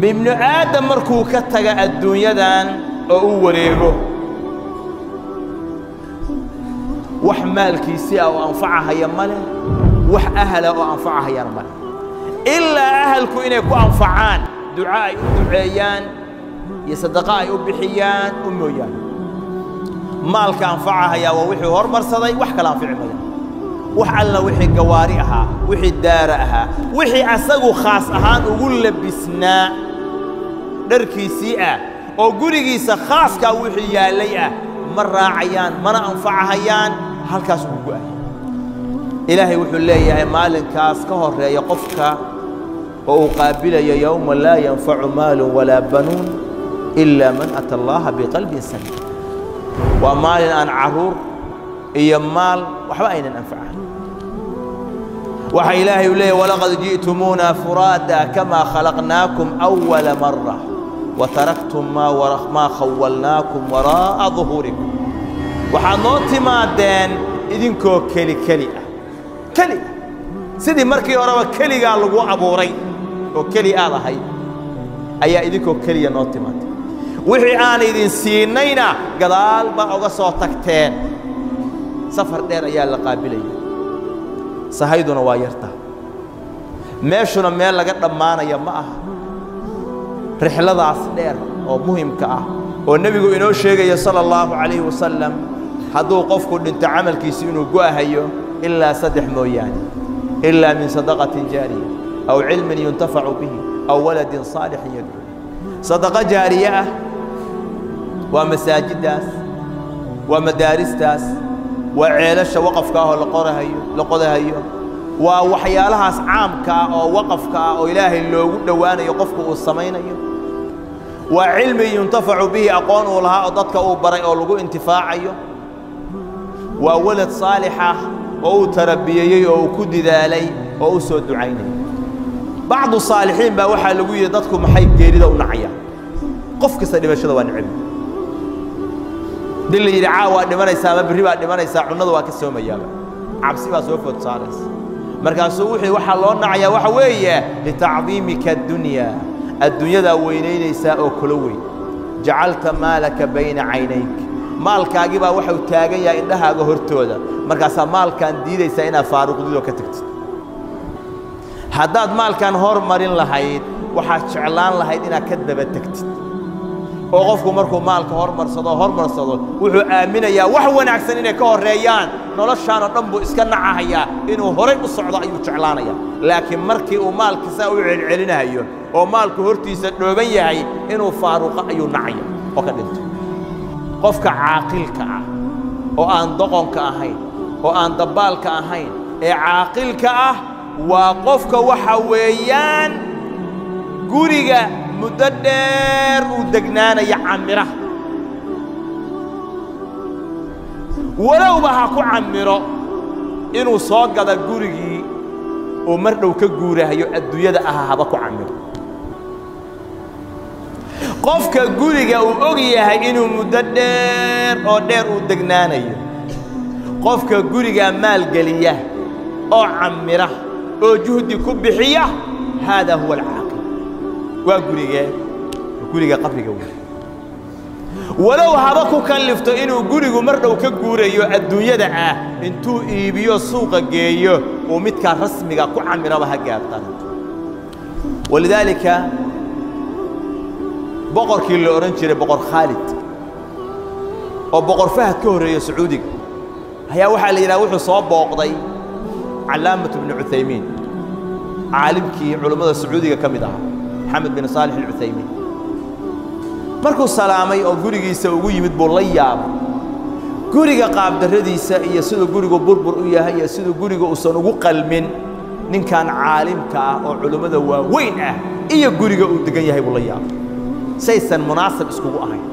ibnu aadam markuu ka taga adduunyadan oo u wareego wax maalkiisii ah oo anfacahaya ma leh wax ahla oo anfacahayana ma leh ilaa ahalku inay ku anfacaan duco ay u duceeyaan iyo sadaqo ay u bixiyaan u mooyaane maalka anfacahayaa waa wixii hormarsaday wax kala anfici maya wax alla wixii gawaari ahaa wixii daara ahaa wixii asagu khaas ahaan ugu labisnaa dharkiisii ah oo gurigiisa khaaskaa wixii yaallay ah ma raacayaan mana anfacahayaan halkaas ugu go'aya ilaahay wuxuu leeyahay maalinkaas ka horreeya qofka oo uu qaabilayo yowma laa yanfacu maalun walaa banuun ilaa man ata allaha biqalbin saliim waa maalin aan carruur iyo maal waxba aynan anfacayn waxa ilaahay uu leeyahy walaqad ji'tumuuna furaada kamaa khalaqnaakum awala mara wataraktum maa khawalnaakum waraa'a duhuurikum waxaad noo timaadeen idinkoo keli keli ah keli ah sidii markii horeba keligaa lagu abuuray oo keli aad ahayd ayaa idinkoo keliya noo timaadeen wixii aan idin siinayna gadaal baa uga soo tagteen safar dheer ayaa la qaabilaya sahayduna waa yartaa meeshuna meel laga dhammaanaya ma aha rixladaas dheer oo muhimka ah oo nebigu inoo sheegaya sala allahu calayhi wasalam hadduu qofku dhinto camalkiisi inuu go'ahayo ilaa saddex mooyaane ilaa min sadaqatin jaariya aw cilmin yuntafacu bihi aw waladin saalixin yadcu sadaqo jaariye ah waa masaajiddaas waa madaaristaas waa ceelasha waqafka ah oo laqorahayo la qodahayo waa waxyaalahaas caamka ah oo waqafka ah oo ilaahay loogu dhowaanayo qofku uu samaynayo waa cilmi yuntafacu bihi aqoon uu lahaa oo dadka uu baray oo lagu intifaacayo waa walad saalix ah oo uu tarabiyeeyey oo uu ku didaalay oo u soo ducaynaya bacdu saalixiin baa waxaa lagu yidhi dadku maxay geerida u nacayaan qof kasta dhimashada waa necbi dii la yidhi caa waa dhimanaysaa ama berri baa dhimanaysaa cunnada waa ka soomayaaba cabsi baa soo food saaraysa markaasuu wuxuu waxaa loo nacayaa waxa weeye litacdiimika addunya adduunyadaa weynaynaysaa oo kula weyn jacalta maalaka bayna caynayk maalkaagii baa waxau taagan yahay indhahaaga hortooda markaasaa maalkaan diidaysaa inaad faaruqdid oo ka tagtid haddaad maalkan hormarin lahayd waxaad jeclaan lahayd inaad ka daba tegtid oo qofku markuu maalka hormarsado hormarsado wuxuu aaminayaa wax wanaagsan inay ka horreeyaan noloshaan oo dhan buu iska nacahayaa inuu horay u socdo ayuu jeclaanayaa laakiin markii uu maalka saa u celcelinahayo oo maalku hortiisa dhooban yahay inuu faaruqo ayuu nacaya oo ka dhinto qofka caaqilka ah oo aan doqonka ahayn oo aan dabbaalka ahayn ee caaqilka ah waa qofka waxa weeyaan guriga muddo dheer uu degnaanaya camiraha walowba ha ku camiro inuu soo gada gurigii uu mar dhow ka guurahayo adduunyada aha haba ku camiro qofka guriga uu og yahay inuu muddo dheer oo dheer uu degnaanayo qofka gurigaa maalgeliya oo camira oo juhdi ku bixiya haadaa huwa alcaaqil waa gurigee guriga qabriga wey walow haba ku kallifto inuu gurigu mar dhow ka guurayo adduunyada ah intuu iibiyo suuqa geeyo uu midkaa rasmiga ku camiraba ha gaartaan walidaalika boqorkii la odhan jiray boqor khaalid oo boqor fahad ka horreeya sacuudiga ayaa waxaa la yidhaha wuxuu soo booqday calaamatu bni cuthaymiin caalimkii culummada sacuudiga ka mid ahaa maxamed bin saalix alcuthaymiin markuu salaamay oo gurigiisa ugu yimid buu la yaabay guriga qaabdarradiisa iyo siduu gurigu burbur u yahay iyo siduu guriga uusan ugu qalmin ninkan caalimka ah oo culummada waaweyn ah iyo guriga uu degan yahay buu la yaabay saysan munaasab iskugu ahayn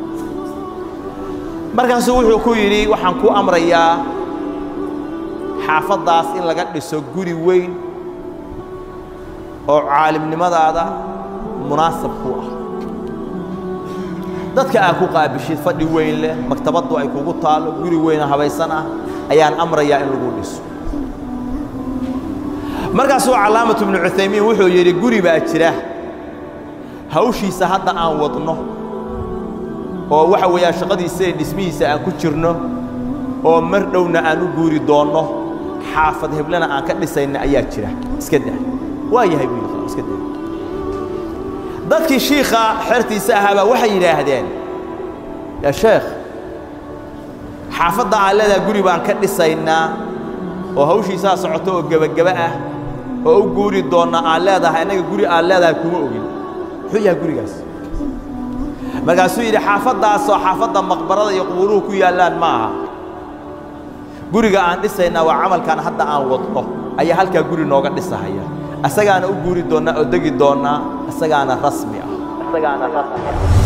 markaasuu wuxuu ku yidhi waxaan ku amrayaa xaafaddaas in laga dhiso guri weyn oo caalimnimadaada munaasab ku ah dadka aad ku qaabishid fadhi weyn leh maktabaddu ay kugu taallo guri weynoo habaysan ah ayaan amrayaa in lagu dhiso markaasuu calaamatu bnu cuthaymiin wuxuu yidhi guri baa jira hawshiisa hadda aan wadno oo waxa weeyaan shaqadiisa iyo dhismihiisa aan ku jirno oo mar dhowna aan u guuri doonno xaafad heblena aan ka dhisayna ayaa jira iska daa waa yahay buu yidhi iska daa dadkii shiikha xertiisa ahaabaa waxay yidhaahdeen yaa sheekh xaafadda aan leedaha guri baan ka dhisaynaa oo hawshiisaa socoto oo gebageba ah oo u guuri doonna aan leedahay annaga guri aan leedahay kuma ogin muxuu yahay gurigaas markaasuu yidhi xaafaddaasoo xaafadda maqbarada iyo qubuuruhu ku yaallaan ma aha guriga aan dhisaynaa waa camalkan hadda aan wadno ayaa halkaa guri nooga dhisahaya asagaana u guuri doonnaa oo degi doonnaa isagaana rasmi ah isagaana rasmi ah